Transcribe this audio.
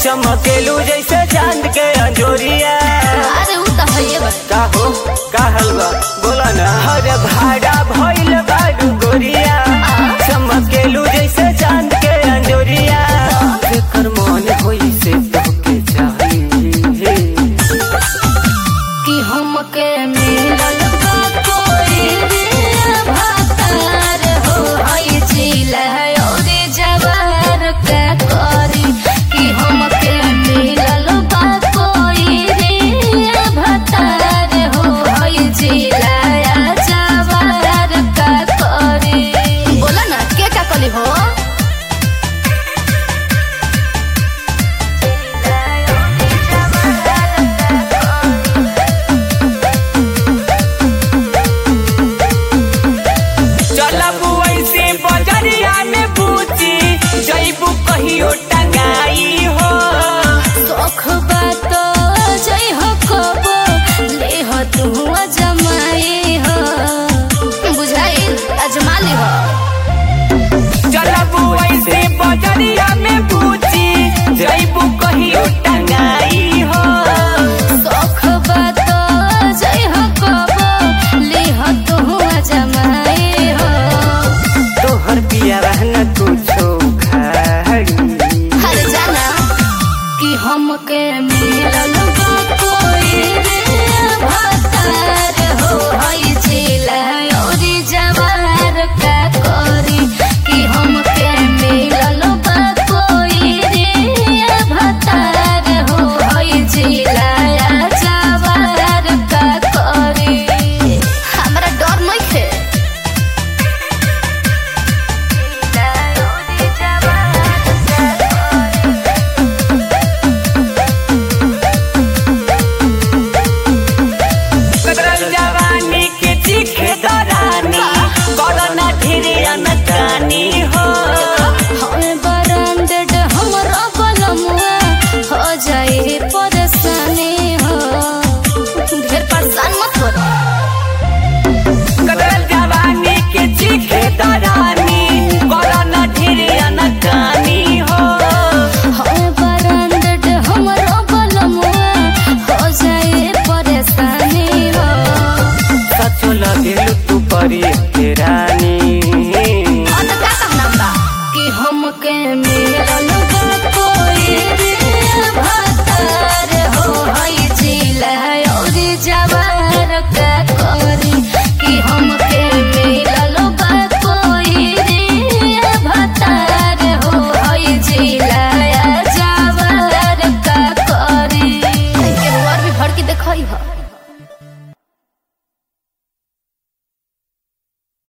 चमकेलू जैसे चांद के अंजोरिया अरे उ त हइए बा का हो का हलवा बोला ना हर भाड़ा भइल बारू गोरिया चमकेलू जैसे चांद के अंजोरिया जेकर मन होई से तोके चाहिए कि हमके मिलल बा कोई रे भातार हो हई जिला और जवार का करी कि हमके मिलल बा कोई रे भातार हो हई जिला जवार का करी बोला ना के का कली हो चलबू ऐसे बजरिया में पूछी जैबू कहियो टंगाई हो शौख बात जय हो कबो ले हो तू जमाई हो बुझाई अजमा ली हो चलबू ऐसे बजरिया में पूछी जैबू कहियो टंगाई हो शौख बात जय हो कबो ले हो तू जमाई हो तोहर पिया रहना कुछो खाड़ी हर जाना कि हमके मिलल बा कोई रे भातार हो हई जिला औरी जवार का करी कि हमके मिलल बा कोई रे भातार हो हई जिला जवार का करी हमरा डर नहीं खे कदरल जवानी के चीखे दरानी कोरोना ढेरे अनकानी हो हमें ब्रांडेड हमरा बलमुआ हो जाए परेशानी हो ढेर परेशान मत करो कदरल जवानी के चीखे दरानी कोरोना ढेरे अनकानी हो हमें ब्रांडेड हमरा बलमुआ हो जाए परेशानी हो सचो लगेलू तू परी के रानी